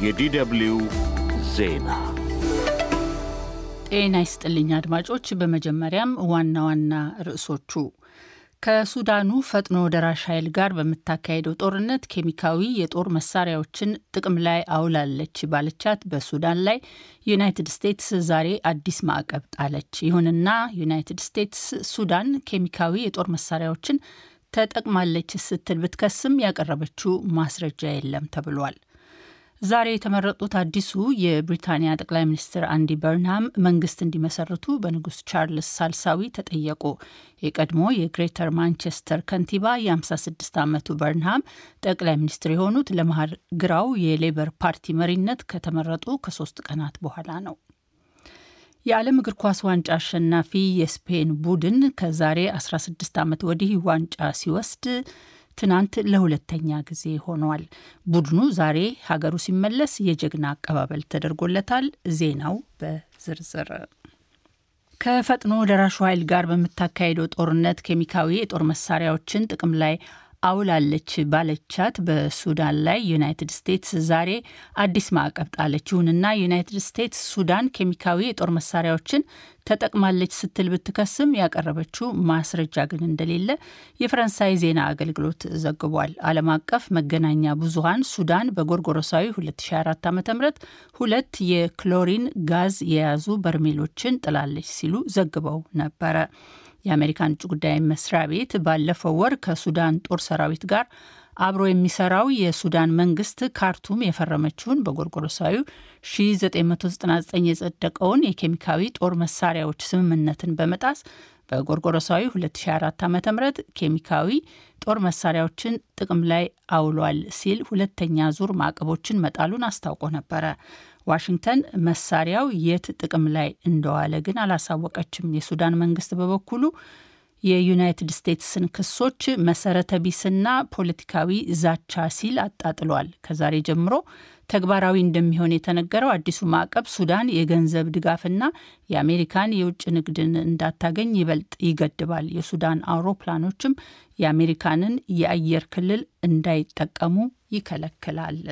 የዲደብልዩ ዜና ጤና ይስጥልኝ አድማጮች። በመጀመሪያም ዋና ዋና ርዕሶቹ ከሱዳኑ ፈጥኖ ደራሽ ኃይል ጋር በምታካሄደው ጦርነት ኬሚካዊ የጦር መሳሪያዎችን ጥቅም ላይ አውላለች ባለቻት በሱዳን ላይ ዩናይትድ ስቴትስ ዛሬ አዲስ ማዕቀብ ጣለች። ይሁንና ዩናይትድ ስቴትስ ሱዳን ኬሚካዊ የጦር መሳሪያዎችን ተጠቅማለች ስትል ብትከስም ያቀረበችው ማስረጃ የለም ተብሏል። ዛሬ የተመረጡት አዲሱ የብሪታንያ ጠቅላይ ሚኒስትር አንዲ በርንሃም መንግስት እንዲመሰርቱ በንጉስ ቻርልስ ሳልሳዊ ተጠየቁ። የቀድሞ የግሬተር ማንቸስተር ከንቲባ የ56 ዓመቱ በርንሃም ጠቅላይ ሚኒስትር የሆኑት ለመሀል ግራው የሌበር ፓርቲ መሪነት ከተመረጡ ከሶስት ቀናት በኋላ ነው። የዓለም እግር ኳስ ዋንጫ አሸናፊ የስፔን ቡድን ከዛሬ 16 ዓመት ወዲህ ዋንጫ ሲወስድ ትናንት ለሁለተኛ ጊዜ ሆኗል። ቡድኑ ዛሬ ሀገሩ ሲመለስ የጀግና አቀባበል ተደርጎለታል። ዜናው በዝርዝር ከፈጥኖ ደራሹ ኃይል ጋር በምታካሄደው ጦርነት ኬሚካዊ የጦር መሳሪያዎችን ጥቅም ላይ አውላለች ባለቻት በሱዳን ላይ ዩናይትድ ስቴትስ ዛሬ አዲስ ማዕቀብ ጣለች። ይሁንና ዩናይትድ ስቴትስ ሱዳን ኬሚካዊ የጦር መሳሪያዎችን ተጠቅማለች ስትል ብትከስም ያቀረበችው ማስረጃ ግን እንደሌለ የፈረንሳይ ዜና አገልግሎት ዘግቧል። ዓለም አቀፍ መገናኛ ብዙኃን ሱዳን በጎርጎሮሳዊ 2004 ዓ ም ሁለት የክሎሪን ጋዝ የያዙ በርሜሎችን ጥላለች ሲሉ ዘግበው ነበረ። የአሜሪካን ውጭ ጉዳይ መስሪያ ቤት ባለፈው ወር ከሱዳን ጦር ሰራዊት ጋር አብሮ የሚሰራው የሱዳን መንግስት ካርቱም የፈረመችውን በጎርጎሮሳዊ 1999 የጸደቀውን የኬሚካዊ ጦር መሳሪያዎች ስምምነትን በመጣስ በጎርጎሮሳዊ 2004 ዓ ም ኬሚካዊ ጦር መሳሪያዎችን ጥቅም ላይ አውሏል ሲል ሁለተኛ ዙር ማዕቀቦችን መጣሉን አስታውቆ ነበረ። ዋሽንግተን መሳሪያው የት ጥቅም ላይ እንደዋለ ግን አላሳወቀችም። የሱዳን መንግስት በበኩሉ የዩናይትድ ስቴትስን ክሶች መሰረተ ቢስና ፖለቲካዊ ዛቻ ሲል አጣጥሏል። ከዛሬ ጀምሮ ተግባራዊ እንደሚሆን የተነገረው አዲሱ ማዕቀብ ሱዳን የገንዘብ ድጋፍና የአሜሪካን የውጭ ንግድን እንዳታገኝ ይበልጥ ይገድባል። የሱዳን አውሮፕላኖችም የአሜሪካንን የአየር ክልል እንዳይጠቀሙ ይከለክላል።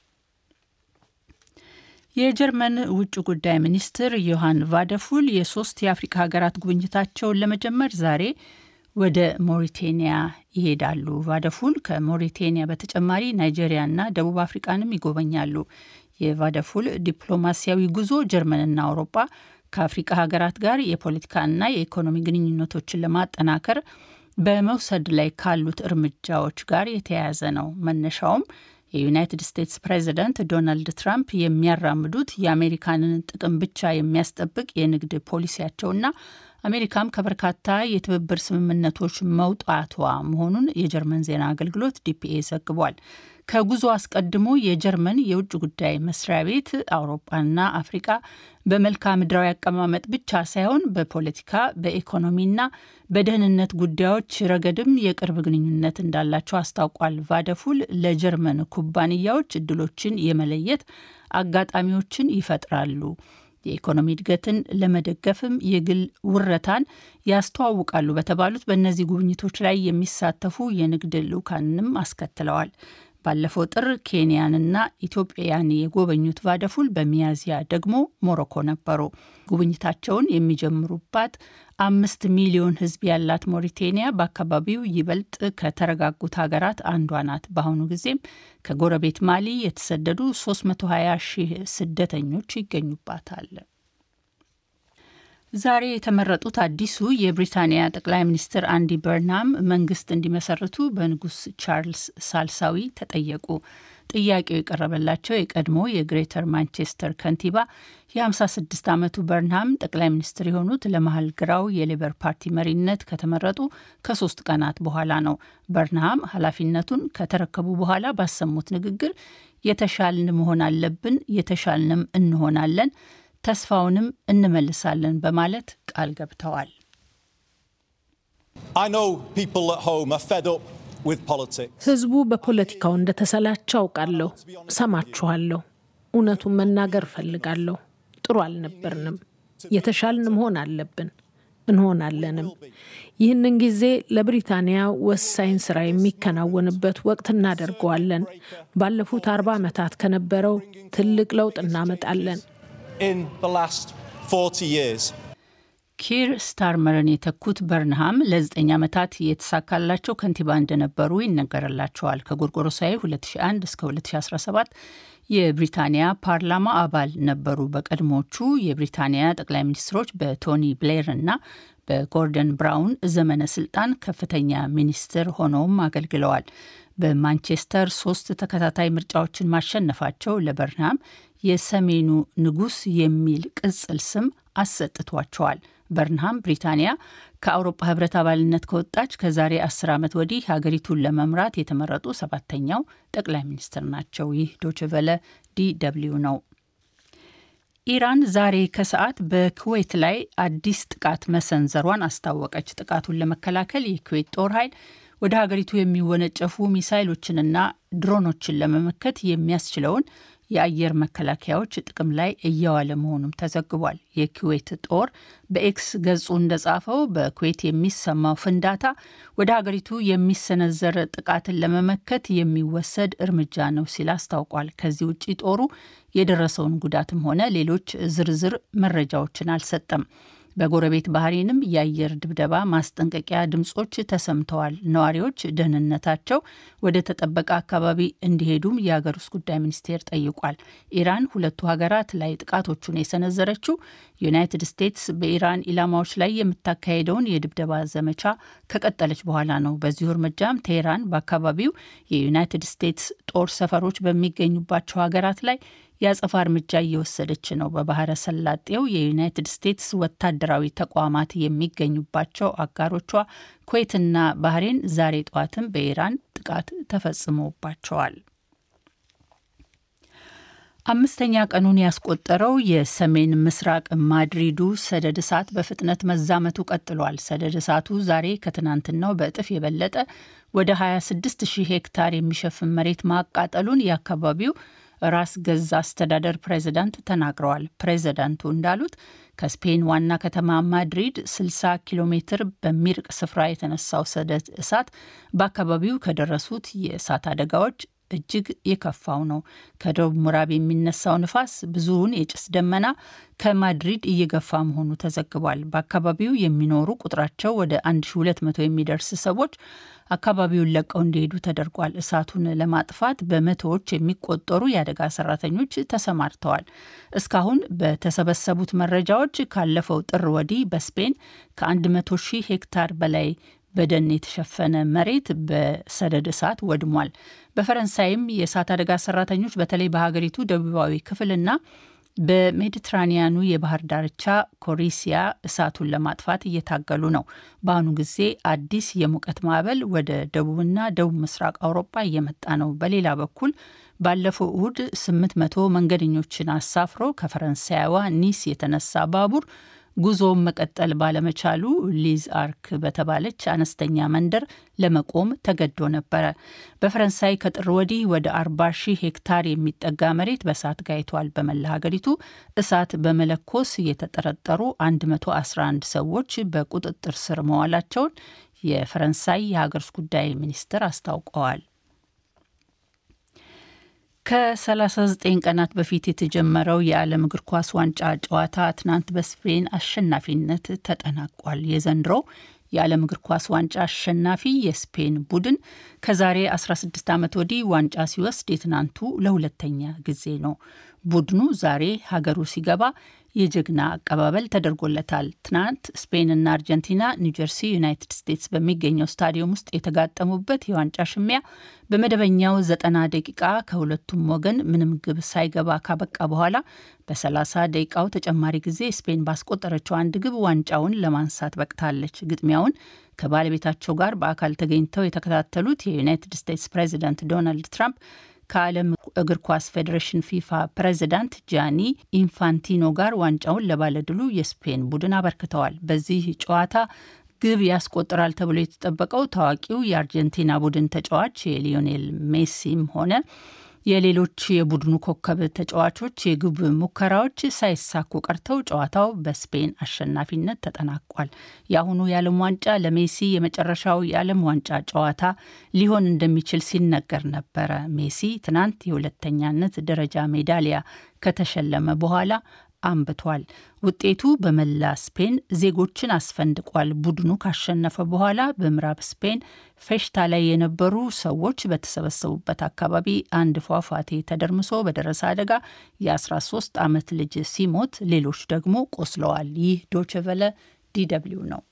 የጀርመን ውጭ ጉዳይ ሚኒስትር ዮሐን ቫደፉል የሶስት የአፍሪካ ሀገራት ጉብኝታቸውን ለመጀመር ዛሬ ወደ ሞሪቴኒያ ይሄዳሉ። ቫደፉል ከሞሪቴኒያ በተጨማሪ ናይጄሪያና ደቡብ አፍሪቃንም ይጎበኛሉ። የቫደፉል ዲፕሎማሲያዊ ጉዞ ጀርመንና አውሮፓ ከአፍሪቃ ሀገራት ጋር የፖለቲካና የኢኮኖሚ ግንኙነቶችን ለማጠናከር በመውሰድ ላይ ካሉት እርምጃዎች ጋር የተያያዘ ነው። መነሻውም የዩናይትድ ስቴትስ ፕሬዚደንት ዶናልድ ትራምፕ የሚያራምዱት የአሜሪካንን ጥቅም ብቻ የሚያስጠብቅ የንግድ ፖሊሲያቸውና አሜሪካም ከበርካታ የትብብር ስምምነቶች መውጣቷ መሆኑን የጀርመን ዜና አገልግሎት ዲፒኤ ዘግቧል። ከጉዞ አስቀድሞ የጀርመን የውጭ ጉዳይ መስሪያ ቤት አውሮፓና አፍሪቃ በመልክዓ ምድራዊ አቀማመጥ ብቻ ሳይሆን በፖለቲካ በኢኮኖሚና በደህንነት ጉዳዮች ረገድም የቅርብ ግንኙነት እንዳላቸው አስታውቋል። ቫደፉል ለጀርመን ኩባንያዎች እድሎችን የመለየት አጋጣሚዎችን ይፈጥራሉ። የኢኮኖሚ እድገትን ለመደገፍም የግል ውረታን ያስተዋውቃሉ በተባሉት በእነዚህ ጉብኝቶች ላይ የሚሳተፉ የንግድ ልዑካንንም አስከትለዋል። ባለፈው ጥር ኬንያንና ኢትዮጵያን የጎበኙት ቫደፉል በሚያዝያ ደግሞ ሞሮኮ ነበሩ። ጉብኝታቸውን የሚጀምሩባት አምስት ሚሊዮን ሕዝብ ያላት ሞሪቴኒያ በአካባቢው ይበልጥ ከተረጋጉት ሀገራት አንዷ ናት። በአሁኑ ጊዜም ከጎረቤት ማሊ የተሰደዱ 320 ሺህ ስደተኞች ይገኙባታል። ዛሬ የተመረጡት አዲሱ የብሪታንያ ጠቅላይ ሚኒስትር አንዲ በርናም መንግስት እንዲመሰርቱ በንጉስ ቻርልስ ሳልሳዊ ተጠየቁ። ጥያቄው የቀረበላቸው የቀድሞ የግሬተር ማንቸስተር ከንቲባ የ56 ዓመቱ በርንሃም ጠቅላይ ሚኒስትር የሆኑት ለመሀል ግራው የሌበር ፓርቲ መሪነት ከተመረጡ ከሶስት ቀናት በኋላ ነው። በርንሃም ኃላፊነቱን ከተረከቡ በኋላ ባሰሙት ንግግር የተሻልን መሆን አለብን፣ የተሻልንም እንሆናለን ተስፋውንም እንመልሳለን በማለት ቃል ገብተዋል። ህዝቡ በፖለቲካው እንደተሰላቸው አውቃለሁ። ሰማችኋለሁ። እውነቱን መናገር እፈልጋለሁ። ጥሩ አልነበርንም። የተሻልን መሆን አለብን። እንሆናለንም። ይህንን ጊዜ ለብሪታንያ ወሳኝ ስራ የሚከናወንበት ወቅት እናደርገዋለን። ባለፉት አርባ ዓመታት ከነበረው ትልቅ ለውጥ እናመጣለን። ኪር ስታርመርን የተኩት በርንሃም ለዘጠኝ ዓመታት የተሳካላቸው ከንቲባ እንደነበሩ ይነገርላቸዋል። ከጎርጎሮሳዊ 2001 እስከ 2017 የብሪታንያ ፓርላማ አባል ነበሩ። በቀድሞቹ የብሪታንያ ጠቅላይ ሚኒስትሮች በቶኒ ብሌር እና በጎርደን ብራውን ዘመነ ስልጣን ከፍተኛ ሚኒስትር ሆነውም አገልግለዋል። በማንቸስተር ሶስት ተከታታይ ምርጫዎችን ማሸነፋቸው ለበርንሃም የሰሜኑ ንጉሥ የሚል ቅጽል ስም አሰጥቷቸዋል። በርንሃም ብሪታንያ ከአውሮፓ ሕብረት አባልነት ከወጣች ከዛሬ አስር ዓመት ወዲህ ሀገሪቱን ለመምራት የተመረጡ ሰባተኛው ጠቅላይ ሚኒስትር ናቸው። ይህ ዶችቨለ ዲ ደብልዩ ነው። ኢራን ዛሬ ከሰዓት በኩዌት ላይ አዲስ ጥቃት መሰንዘሯን አስታወቀች። ጥቃቱን ለመከላከል የኩዌት ጦር ኃይል ወደ ሀገሪቱ የሚወነጨፉ ሚሳይሎችንና ድሮኖችን ለመመከት የሚያስችለውን የአየር መከላከያዎች ጥቅም ላይ እየዋለ መሆኑም ተዘግቧል። የኩዌት ጦር በኤክስ ገጹ እንደጻፈው በኩዌት የሚሰማው ፍንዳታ ወደ ሀገሪቱ የሚሰነዘር ጥቃትን ለመመከት የሚወሰድ እርምጃ ነው ሲል አስታውቋል። ከዚህ ውጭ ጦሩ የደረሰውን ጉዳትም ሆነ ሌሎች ዝርዝር መረጃዎችን አልሰጠም። በጎረቤት ባህሬንም የአየር ድብደባ ማስጠንቀቂያ ድምጾች ተሰምተዋል። ነዋሪዎች ደህንነታቸው ወደ ተጠበቀ አካባቢ እንዲሄዱም የሀገር ውስጥ ጉዳይ ሚኒስቴር ጠይቋል። ኢራን ሁለቱ ሀገራት ላይ ጥቃቶቹን የሰነዘረችው ዩናይትድ ስቴትስ በኢራን ኢላማዎች ላይ የምታካሄደውን የድብደባ ዘመቻ ከቀጠለች በኋላ ነው። በዚሁ እርምጃም ቴህራን በአካባቢው የዩናይትድ ስቴትስ ጦር ሰፈሮች በሚገኙባቸው ሀገራት ላይ የአጸፋ እርምጃ እየወሰደች ነው። በባህረ ሰላጤው የዩናይትድ ስቴትስ ወታደራዊ ተቋማት የሚገኙባቸው አጋሮቿ ኩዌትና ባህሬን ዛሬ ጠዋትም በኢራን ጥቃት ተፈጽሞባቸዋል። አምስተኛ ቀኑን ያስቆጠረው የሰሜን ምስራቅ ማድሪዱ ሰደድ እሳት በፍጥነት መዛመቱ ቀጥሏል። ሰደድ እሳቱ ዛሬ ከትናንትናው በእጥፍ የበለጠ ወደ 26 ሺህ ሄክታር የሚሸፍን መሬት ማቃጠሉን የአካባቢው ራስ ገዝ አስተዳደር ፕሬዝዳንት ተናግረዋል። ፕሬዝዳንቱ እንዳሉት ከስፔን ዋና ከተማ ማድሪድ 60 ኪሎ ሜትር በሚርቅ ስፍራ የተነሳው ሰደድ እሳት በአካባቢው ከደረሱት የእሳት አደጋዎች እጅግ የከፋው ነው። ከደቡብ ምዕራብ የሚነሳው ንፋስ ብዙውን የጭስ ደመና ከማድሪድ እየገፋ መሆኑ ተዘግቧል። በአካባቢው የሚኖሩ ቁጥራቸው ወደ 1200 የሚደርስ ሰዎች አካባቢውን ለቀው እንዲሄዱ ተደርጓል። እሳቱን ለማጥፋት በመቶዎች የሚቆጠሩ የአደጋ ሰራተኞች ተሰማርተዋል። እስካሁን በተሰበሰቡት መረጃዎች ካለፈው ጥር ወዲህ በስፔን ከ100 ሺህ ሄክታር በላይ በደን የተሸፈነ መሬት በሰደድ እሳት ወድሟል። በፈረንሳይም የእሳት አደጋ ሰራተኞች በተለይ በሀገሪቱ ደቡባዊ ክፍልና በሜዲትራኒያኑ የባህር ዳርቻ ኮሪሲያ እሳቱን ለማጥፋት እየታገሉ ነው። በአሁኑ ጊዜ አዲስ የሙቀት ማዕበል ወደ ደቡብና ደቡብ ምስራቅ አውሮፓ እየመጣ ነው። በሌላ በኩል ባለፈው እሁድ 800 መንገደኞችን አሳፍሮ ከፈረንሳይዋ ኒስ የተነሳ ባቡር ጉዞውን መቀጠል ባለመቻሉ ሊዝ አርክ በተባለች አነስተኛ መንደር ለመቆም ተገዶ ነበረ። በፈረንሳይ ከጥር ወዲህ ወደ 40 ሺህ ሄክታር የሚጠጋ መሬት በእሳት ጋይቷል። በመላ ሀገሪቱ እሳት በመለኮስ የተጠረጠሩ 111 ሰዎች በቁጥጥር ስር መዋላቸውን የፈረንሳይ የሀገር ውስጥ ጉዳይ ሚኒስትር አስታውቀዋል። ከ39 ቀናት በፊት የተጀመረው የዓለም እግር ኳስ ዋንጫ ጨዋታ ትናንት በስፔን አሸናፊነት ተጠናቋል። የዘንድሮው የዓለም እግር ኳስ ዋንጫ አሸናፊ የስፔን ቡድን ከዛሬ 16 ዓመት ወዲህ ዋንጫ ሲወስድ የትናንቱ ለሁለተኛ ጊዜ ነው። ቡድኑ ዛሬ ሀገሩ ሲገባ የጀግና አቀባበል ተደርጎለታል። ትናንት ስፔንና አርጀንቲና ኒውጀርሲ ዩናይትድ ስቴትስ በሚገኘው ስታዲየም ውስጥ የተጋጠሙበት የዋንጫ ሽሚያ በመደበኛው ዘጠና ደቂቃ ከሁለቱም ወገን ምንም ግብ ሳይገባ ካበቃ በኋላ በ30 ደቂቃው ተጨማሪ ጊዜ ስፔን ባስቆጠረችው አንድ ግብ ዋንጫውን ለማንሳት በቅታለች። ግጥሚያውን ከባለቤታቸው ጋር በአካል ተገኝተው የተከታተሉት የዩናይትድ ስቴትስ ፕሬዚዳንት ዶናልድ ትራምፕ ከዓለም እግር ኳስ ፌዴሬሽን ፊፋ ፕሬዚዳንት ጃኒ ኢንፋንቲኖ ጋር ዋንጫውን ለባለድሉ የስፔን ቡድን አበርክተዋል። በዚህ ጨዋታ ግብ ያስቆጥራል ተብሎ የተጠበቀው ታዋቂው የአርጀንቲና ቡድን ተጫዋች የሊዮኔል ሜሲም ሆነ የሌሎች የቡድኑ ኮከብ ተጫዋቾች የግብ ሙከራዎች ሳይሳኩ ቀርተው ጨዋታው በስፔን አሸናፊነት ተጠናቋል። የአሁኑ የዓለም ዋንጫ ለሜሲ የመጨረሻው የዓለም ዋንጫ ጨዋታ ሊሆን እንደሚችል ሲነገር ነበረ። ሜሲ ትናንት የሁለተኛነት ደረጃ ሜዳሊያ ከተሸለመ በኋላ አንብቷል። ውጤቱ በመላ ስፔን ዜጎችን አስፈንድቋል። ቡድኑ ካሸነፈ በኋላ በምዕራብ ስፔን ፌሽታ ላይ የነበሩ ሰዎች በተሰበሰቡበት አካባቢ አንድ ፏፏቴ ተደርምሶ በደረሰ አደጋ የ13 ዓመት ልጅ ሲሞት ሌሎች ደግሞ ቆስለዋል። ይህ ዶችቨለ ዲደብሊው ነው።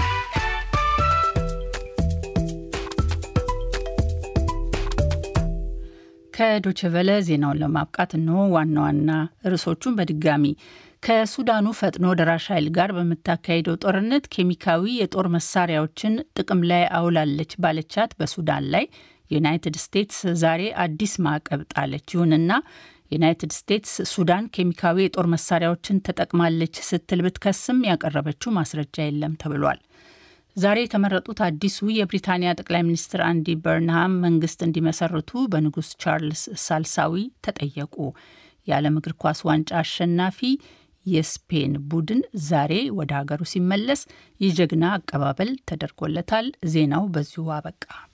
ከዶችቨለ ዜናውን ለማብቃት እንሆ ዋና ዋና ርዕሶቹን በድጋሚ ከሱዳኑ ፈጥኖ ደራሽ ኃይል ጋር በምታካሄደው ጦርነት ኬሚካዊ የጦር መሳሪያዎችን ጥቅም ላይ አውላለች ባለቻት በሱዳን ላይ ዩናይትድ ስቴትስ ዛሬ አዲስ ማዕቀብ ጣለች። ይሁንና ዩናይትድ ስቴትስ ሱዳን ኬሚካዊ የጦር መሳሪያዎችን ተጠቅማለች ስትል ብትከስም ያቀረበችው ማስረጃ የለም ተብሏል። ዛሬ የተመረጡት አዲሱ የብሪታንያ ጠቅላይ ሚኒስትር አንዲ በርንሃም መንግስት እንዲመሰርቱ በንጉስ ቻርልስ ሳልሳዊ ተጠየቁ። የዓለም እግር ኳስ ዋንጫ አሸናፊ የስፔን ቡድን ዛሬ ወደ ሀገሩ ሲመለስ የጀግና አቀባበል ተደርጎለታል። ዜናው በዚሁ አበቃ።